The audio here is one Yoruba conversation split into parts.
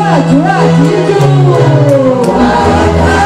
àdúrà dídùn.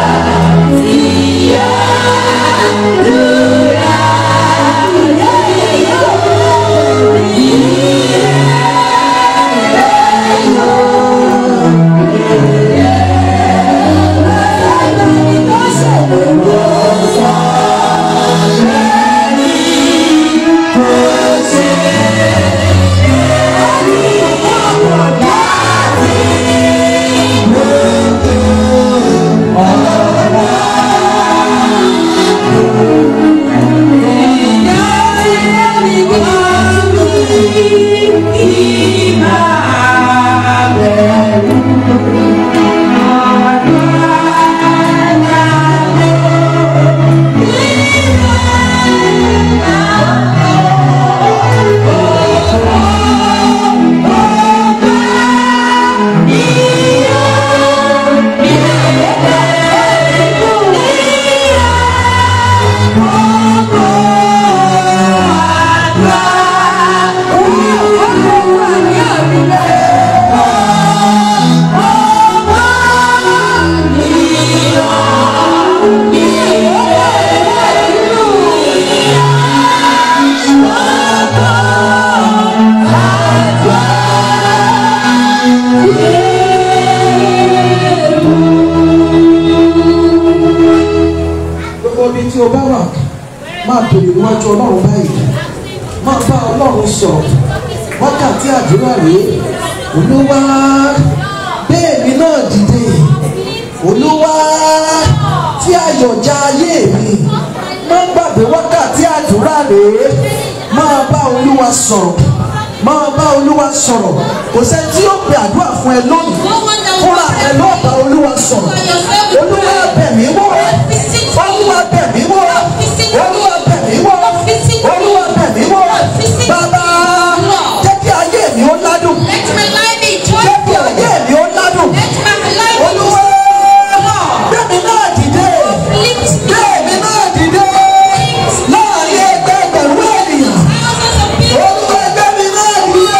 gbogbo ibi tí o bá wà máa bèrè níwájú ọlọ́run báyìí máa bá ọlọ́run sọ̀rọ̀ wákàtí àdúrà rèé olúwa bẹ́ẹ̀ni náà dìde olúwa tí ayọ̀já ayé mi máa gbàgbé wákàtí àdúrà rèé máa bá olúwa sọ̀rọ̀ máa bá olúwa sọ̀rọ̀ kò sẹ́ni tí yóò pe àdúrà fún ẹ lónìí fúnra ẹ lọ́ọ́ bá olúwa sọ̀rọ̀ olúwa bẹ̀mí wọ̀ olúwa bẹ̀mí wọ̀ olúwa bẹ̀mí wọ̀ olúwa bẹ̀mí wọ̀ bàbá jẹ́ kí ayé mi ó ládùn jẹ́ kí ayé mi ó ládùn olúwa gbẹ̀mí náà dìde gbẹ̀mí náà dìde láàrin ẹgbẹ́ ẹgbẹ̀rún ènìyàn olúwa gbẹ̀mí náà dìde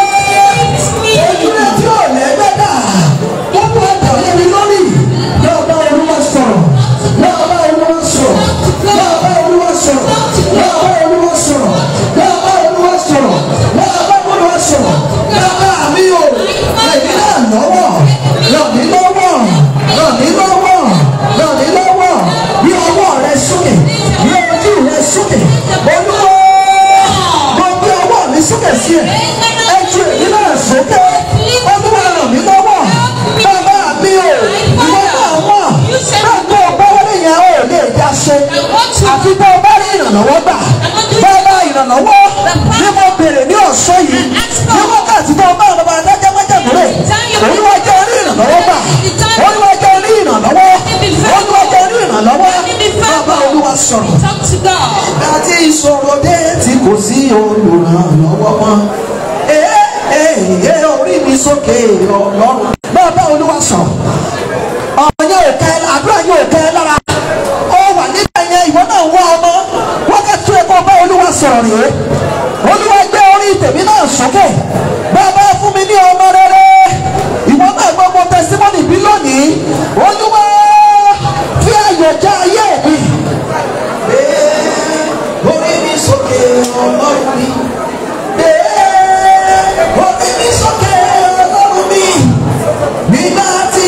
ojúlé tí ò lẹ́gbẹ́ dà wọ́n bá dà lé mi lórí náà bá olúwa sọ̀rọ̀ náà bá olúwa sọ̀rọ̀ náà bá olúwa sọ̀rọ̀ náà bá olúwa sọ̀rọ̀ náà bá olúwa sọ̀rọ̀ náà bá olúwa sọ̀rọ̀ náà bá mi ò èmi náà lọ́wọ́ ràn mí lọ́wọ́ ràn mí lọ́wọ́ ràn mí lọ́wọ́ bí ọwọ́ rẹ sókè bí ojú rẹ sókè olúwa mo gbé ọwọ́ mi sókè sí ẹ ẹ ju èmi náà sókè olúwa ràn mí lọ́wọ́ bàbá mi ò ìwọ náà mọ̀ bẹ́ẹ̀ tó o bá wọlé yẹn ò lè dá ṣe àfi tó o bá rí ìrànlọ́wọ́ gbà bàbá ìrànlọ́wọ́ ni mo bèrè ní ọ̀sán yìí ní wákàtí tó o bá ọ̀nà bàbá dájọ́ májàmúrè olúwa jẹ́ orí ìrànlọ́wọ́ gbà olúwa jẹ́ orí ìrànlọ́wọ́ olúwa jẹ́ orí ìrànlọ́wọ́ bàbá olúwa sọ̀rọ̀ Talk to God. àti ìṣòro dé tí kò sí olùrànlọ́wọ́ mọ́. Ee ee orí mi sókè ọlọ́run. Bàbá olúwa sọ̀rọ̀. Ọ̀rọ̀ yẹn ò kẹ́ àdúrà yẹn ò kẹ́ lára. Ó wà nígbà yẹn ìwọ náà wá ọmọ. Wákàtí tó yẹ kó bá olúwa sọ̀rọ̀ rèé. Olúwa gbé orí tèmi náà sókè. Bàbá fún mi ní ọmọ rere. Ìwọ náà gbọ́ mo tẹsímọ́nì bí lónìí. Olúwa fi àyọ̀ já ayé mi orí mi sókè ọlọ́run mi. Ee, orí mi sókè ọlọ́run mi. Nígbà tí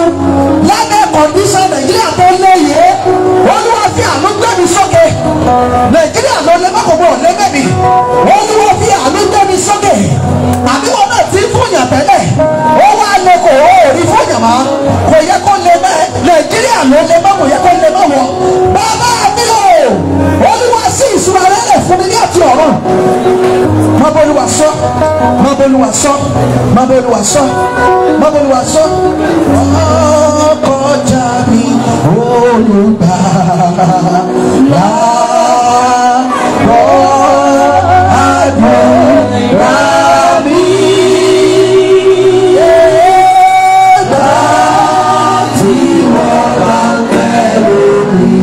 lábẹ́ kọ̀ǹdíṣàn nàìjíríà tó léyè olúwa fi àánú gbé mi sókè nàìjíríà ló lé mọ́kòkò lẹ́gbẹ̀ẹ́ mi olúwa fi àánú gbé mi sókè àbí wọn náà ti ń fòyàn tẹ́lẹ̀ ó wá lé kò ó rí fòyàn mọ́ kò yẹ kó lé mẹ́ nàìjíríà ló lé mọ́ kò yẹ kó lé mọ́ wọ bàbá mi o olúwa sí ìṣúra rẹ̀ fún mi ní àti ọ̀run má bọ́ olúwa sọ má bọ́ olúwa sọ má bọ́ olúwa sọ má bọ́ olúwa sọ. ọkọjà mi olùgbà láàbọ̀ àdúrà mi. Ẹgbà tí wọ́n bá pẹ̀lú mi.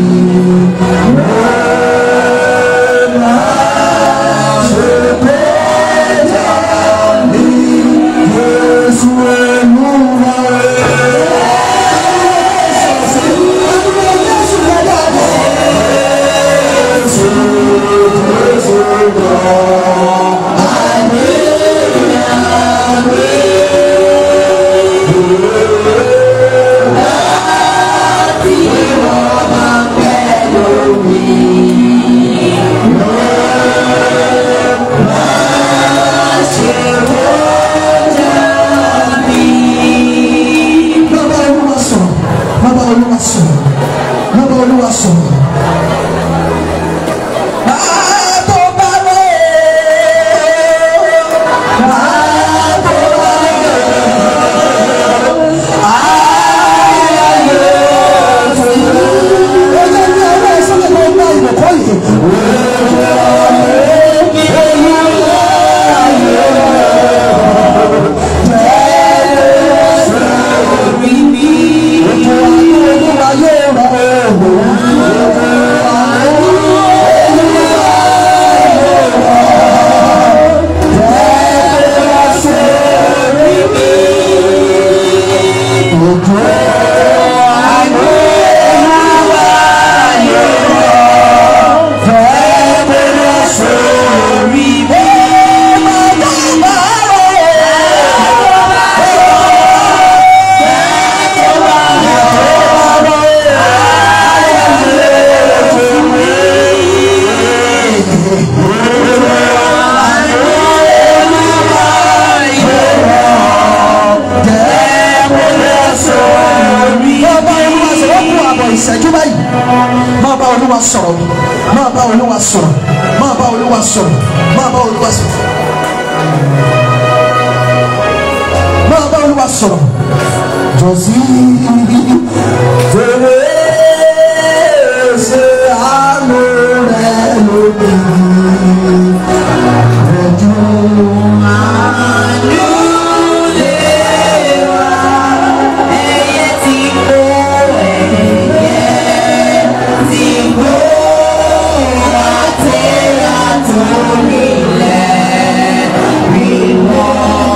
Bàbá Olúwa sọ̀rọ̀, bàbá Olúwa sọ̀rọ̀, bàbá Olúwa sọ̀rọ̀. Bàbá bá wẹ̀ bàbá bá wẹ̀ ayé fún mi. Ó jẹ́ bí ọwọ́ ìsọ́lẹ̀ máa ń bá ìbùkọ́ yìí. Olúwa yóò rọ̀ ọ́. ìṣẹ́jú báyìí máa bá olúwa sọ̀rọ̀ máa bá olúwa sọ̀rọ̀ máa bá olúwa sọ̀rọ̀ máa bá olúwa sọ̀rọ̀ máa bá olúwa sọ̀rọ̀ jọ̀sí fèrè ṣe àánú rẹ lóde rẹ̀jú àánú lè wá ẹyẹ tí kò ẹyẹ tí kò àtẹ̀rà tó nílẹ̀ wíwọ́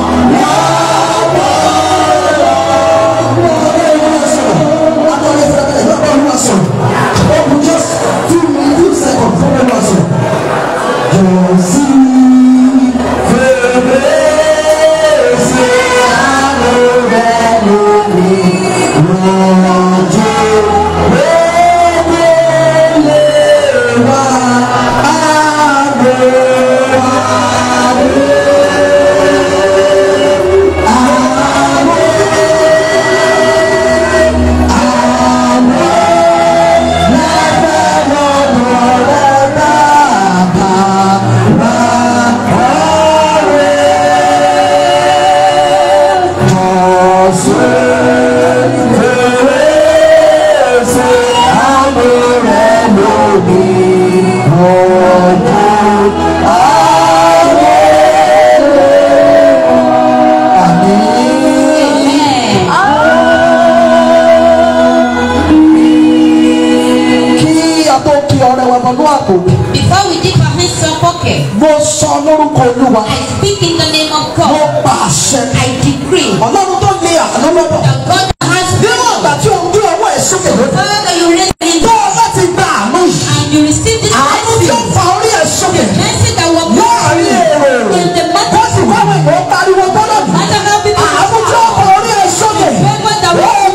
kí a tó kí ọrẹ wa bọ̀ ní àpò Before we dip our hands to our pocket, mo sọ lórúkọ olúwa I speak in the name of mo God. pa àṣẹ I decree ọlọ́run tó lé àánú lọ́dọ̀ that God has níwọ̀n ìgbà tí o ń gbé ọwọ́ ẹ̀ sókè lókè Father, you raise me tó o láti gba àánú yìí and you receive this àánú tí ó mercy. fa orí ẹ̀ sókè Mercy that will láàrin èrò in the wọ́n sì matter, wá àwọn èèyàn pariwo gbọ́dọ̀ matter how people àánú tí ó fa orí ẹ̀ sókè favor that will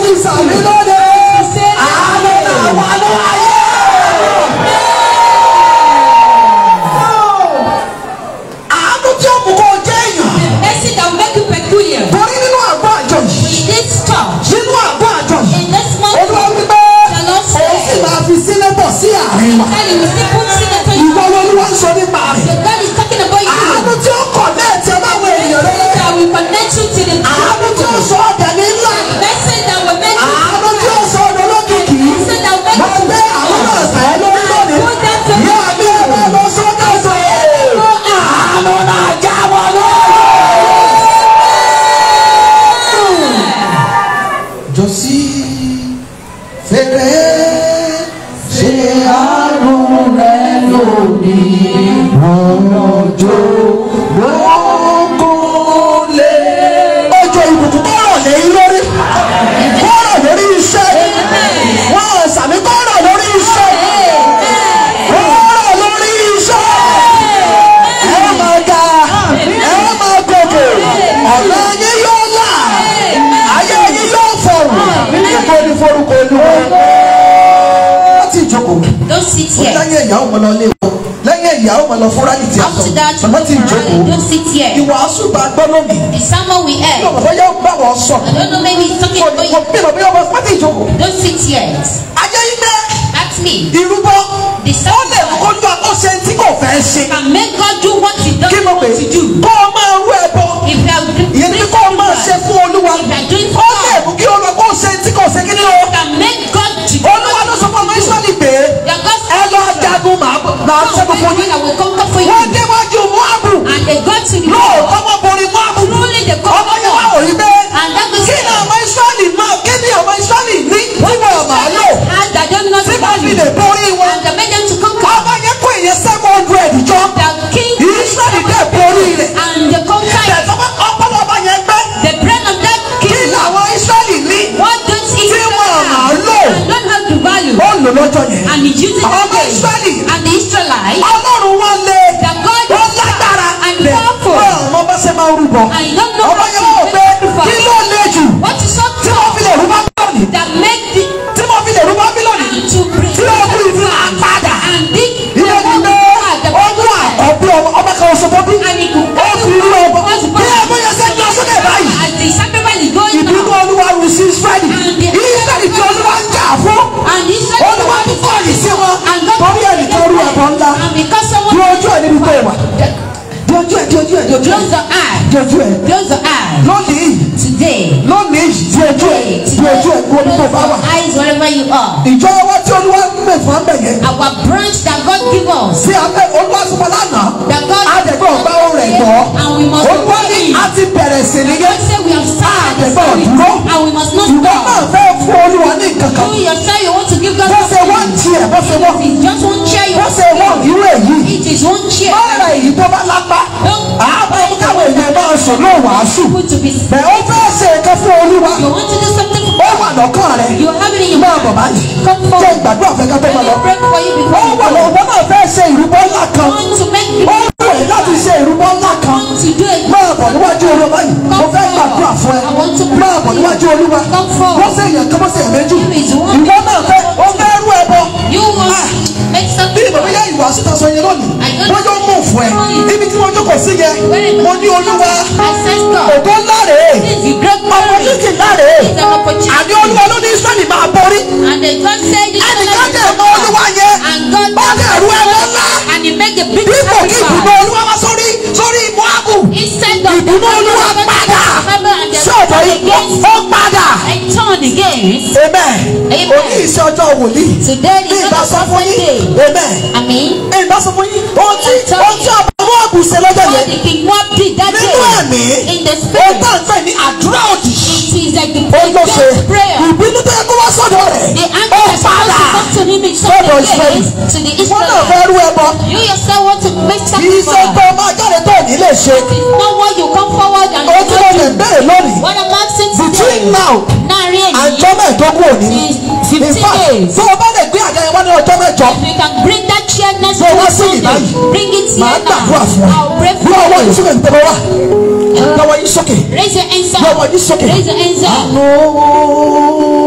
sit Ó ní here. lẹ́yìn ẹ̀yà ó mọ lọ lé wọn lẹ́yìn ẹ̀yà ó mọ lọ fún rálì tí a sọ After that, you màmá go ti for rally. jókòó Don't sit here. ìwàásù bá gbọ́ lónìí The sermon we bí heard. ọmọ bọ́yá bá wọn sọ I don't know, maybe it's talking kò about kò you. bí ọmọ bọ́yá wọn má ti jókòó. Don't sit here. ajẹ́ yín pé That's me. irúbọ The ó lè mú kó sacrifice lu àkọsẹ tí kò fẹ́ ṣe can make God do what He kí doesn't mo pè want to do. kó o máa rú ẹbọ If you are ìyẹn ní kó o máa ṣe fún olúwa if you are doing ó for lè God, mú kí olúwa kó o ṣe tí kò ṣe kí ni o can make God to do olúwa ló sọ fún ọmọ israẹli pé Your God's ẹ lọ jagun màá màá ṣẹ́gun fún yín I will conquer for wọ́n you. déwájú moabu And they got to the lóòótọ́ wọ́n borí moabu Truly they ọmọ conquer yẹn wá òrí pé And that was kí ni ọmọ israẹli máa kí ni ọmọ israẹli ní tí wọ́n máa lò Has that don't know tí the wọ́n fi value. lè borí wọn And they made them to conquer. ọmọ yẹn kó èyẹ seven hundred jọ The king israẹli dẹ̀ borí rẹ̀ and the conquer. tẹ̀sán ọpọlọ ọba yẹn gbẹ́ The brain of that kí king. làwọn israẹli ní What don't Tí Israel wọ́n máa have? lò. And don't have the value. ó lò lọ́jọ́ yẹn And he uses Àwọn that ọmọ day. Ísírẹ́lì. And the Israelites. ọlọ́run wọn lé The God wọn lágbára and lẹ powerful. wọn ọmọ bá ṣe máa ń rúbọ And you don't know ọmọ what yẹn to wọ́n pé sacrifice. kí ló lé jù What is so tí wọ́n fi lè rú bábílọ́ọ̀nì that make the tí wọ́n fi lè rú bábílọ́ọ̀nì and to bring tí wọ́n fi lè padà and dig the ilé ní pé the ọdún àkọ́bí ọmọ ọmọ kan oṣù tó bí and it could ó fi rú ọmọ bí ẹgbẹ́ yẹn ṣe ń lọ sókè báyìí as the sacrifice is going ìbínú on olúwa rù sí israẹli And the- israẹli tí olúwa ń jà fún and the Israelites olúwa ń kọ́ yìí sí wọn and God torí ẹnìkan rú ẹbọ ńlá and because bí someone ojú ẹ níbi tó wà di ojú ẹ di ojú ẹ di ojú ẹ close the eye di ojú ẹ close the eye lónìí today lónìí di ojú ẹ di ojú ẹ kó ní tó bá wà. Close your eyes wherever you are. ìjọ wa tí olúwa ń mẹ fún abẹ yẹn Our branch that God give us, sí abẹ olúwa sọpọ lánàá that God àdẹgbẹ ọgbà ohun rẹ gbọ and we must olúwa ní obey. a ti bẹ̀rẹ̀ sí ní yẹn God say we have started the àdẹgbẹ spirit ọdúró and we must not ìwọ náà stop. fẹ́ fún olúwa ní kankan You yourself, you want to give God bó ṣe wọ́n something. tiẹ̀ bó ṣe wọ́n It's just one chair you bó want ṣe wọ́n to irú èyí give. It is one chair. ọ̀rọ̀ èyí tó bá lápá àbá mú káwọn èèyàn máa sùn ló wàásù People to be bẹ́ẹ̀ ó fẹ́ ṣe nǹkan fún olúwa You want to do something ó for wà lọ́kàn rẹ̀ You have it in your máa bọ̀ mind. báyìí Come jẹ́ forward. ìgbàdúrà fẹ́ ká tó Let máa me lọ. pray for you ó before you wà go. lọ́wọ́ náà fẹ́ ṣe ìrúbọ ńlá kan want to make ó you wù ẹ́ láti ṣe ìrúbọ ńlá kan want to do it. máa bọ̀ níwájú olúwa báyìí mo fẹ́ gbàdúrà fún ẹ I want to pray máa bọ̀ for you. níwájú olúwa Come forward. wọ́n ṣe èèyàn kan wọ́n ṣe èèyàn méjì If it's one ìwọ náà fẹ́ ó fẹ́ rú ẹ bọ You want make bí something ìbọn bóyá ìwà síta sọ yẹn lónìí wọ́n yóò mú fún ẹ ibi tí wọ́n jókòó sí yẹn mo ní olúwa ancestor. ògo ńlá rèé This is the great glory. opportunity ńlá rèé It's an opportunity. àní olúwa ló ní israẹli máa borí And they God said this ẹnìkan dẹ̀ mọ olúwa yẹn And God ó dẹ̀ rú ẹbọ ńlá and he made the big dípò kí ìbùnú sacrifice. olúwa wá sórí sórí moabu Instead of ìbùnú olúwa padà sọ̀bọ̀ yìí ó padà and turned against. amen Amen. òní ìṣe ọjọ́ wòlíì Today ní is ìbá not sọ a fún yín Sunday. amen I mean, ní ìbá sọ fún yín ohun tí ohun tí ọba moabu ṣe lọ́jọ́ what yẹn the king what did that nínú ẹ̀mí day in the ó spirit. tàn fẹ́ ní àdúrà òdì It is like the ó ló ṣe God's prayer. ìbínú tó yẹ kó wá sọ́dọ̀ rẹ̀ The ó anger is supposed padà to come to him in sọ́dọ̀ some Ísírẹ́lì days to the wọ́n náà Israelites. fẹ́ rú ẹbọ You yourself want to make kì í ṣe sacrifice. pé ọmọ ajáde tó ní lè ṣe It's not what you come forward and ohun tí mo lè do. bẹ̀rẹ̀ lónìí What I'm asking between today, now láàrin èyí, àjọ mẹ́ẹ̀ẹ́dógún òní ni is in 15 fact days. tó o bá lè gbé àga yẹn wá ní ọjọ́ mẹ́jọ You can bring that chair next Tó to wá the sí Sunday. ìbáyìí. Bring it màá here gbàdúrà now. fún ẹ I'll pray bí ọwọ́ for yìí you. sókè nípa wá lọ́wọ́ yìí sókè Raise your hands lọ́wọ́ up. yìí sókè. Raise your hands up. Àánú